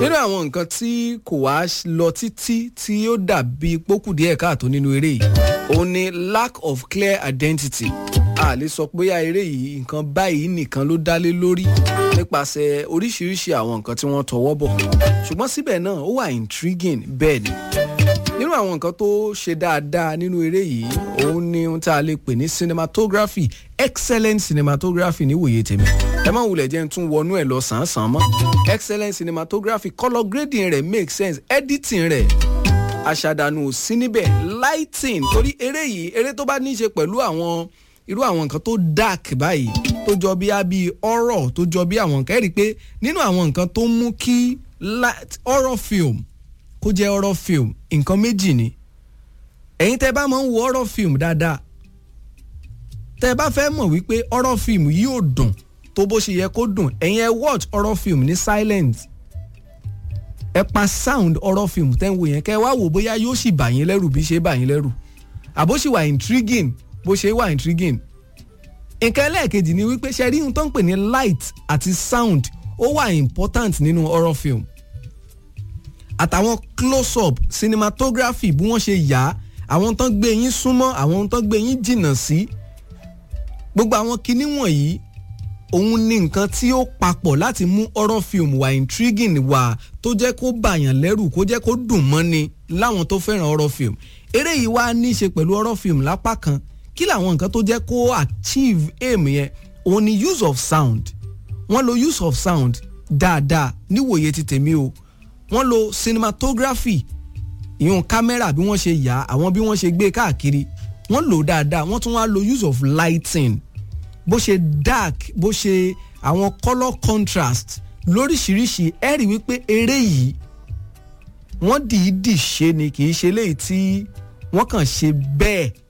nínú àwọn nǹkan tí kò wá lọ títí tí ó dàbí pókù díẹ̀ káàtó nínú eré yìí òun ni lack of clear identity a lè sọ pé eré yìí nǹkan báyìí nìkan ló dálé lórí nípasẹ̀ oríṣiríṣi àwọn nǹkan tí wọ́n tọwọ́ bọ̀ ṣùgbọ́n síbẹ̀ náà ó wà intriguing bẹ́ẹ̀ ni nínú àwọn nǹkan tó ṣe dáadáa nínú eré yìí òun ni ohun tá a lè pè ní cinematography excellent cinematography níwòye tèmi ẹ má wulẹ̀ jẹ́ n tún wọnú ẹ̀ lọ sàn-án mọ́ excellent cinematography colour grading rẹ̀ make sense editing rẹ̀ àṣàdànù ò sí níbẹ̀ lighting torí eré yìí eré tó bá ní í ṣe pẹ̀lú àwọn irú àwọn nǹkan tó dark báyìí tó jọ bí abi horror tó jọ bí àwọn nǹkan ẹ̀ rí i pé nínú àwọn nǹkan tó mú kí horror film kó jẹ́ horror film nǹkan méjì ni ẹ̀yin tẹ́ bá máa ń wo horror film dáadáa tẹ́ bá fẹ́ mọ̀ wípé horror film yìí ò dùn tó bó ṣe yẹ kó dùn ẹ̀yin ẹ watch horror film ní silent ẹ pa sound horror film tẹ́ ń wo yẹn kẹ́ ẹ wá wò bóyá yóò sì bà yín lẹ́rù bí ṣe bà yín lẹ́rù àbó sì wà intriguing bó ṣe wà intriguing nǹkan ẹlẹ́ẹ̀kejì ni wípé ṣe rí ohun tó ń pè ní light àti sound ó wà important nínú horror film àtàwọn close up cinematography bí wọ́n ṣe yà á àwọn tán gbé yín súnmọ́ àwọn tán gbé yín jìnnà sí gbogbo àwọn kinní wọ̀nyí òun ni nǹkan tí ó papọ̀ láti mú horror film wà intriguing wà tó jẹ́ kó bàyàn lẹ́rù kó jẹ́ kó dùn mọ́ni láwọn tó fẹ́ràn horror film eré yìí wá ní í ṣe pẹ̀lú horror film lápá kan kí làwọn nǹkan tó jẹ́ kó achieve aim yẹn òun ni use of sound wọ́n lo use of sound dáadáa níwòye ti tèmi o wọ́n lo cinematography ìyún kámẹ́rà bí wọ́n ṣe yà àwọn bí wọ́n ṣe gbé káàkiri wọ́n lò dáadáa wọ́n tún wá lo use of lighting bó ṣe dark bó ṣe àwọn colour contrast lóríṣiríṣi ẹ rí wípé eré yìí wọ́n dìídì ṣe ni kì í ṣe léyìí tí wọ́n kàn ṣe bẹ́ẹ̀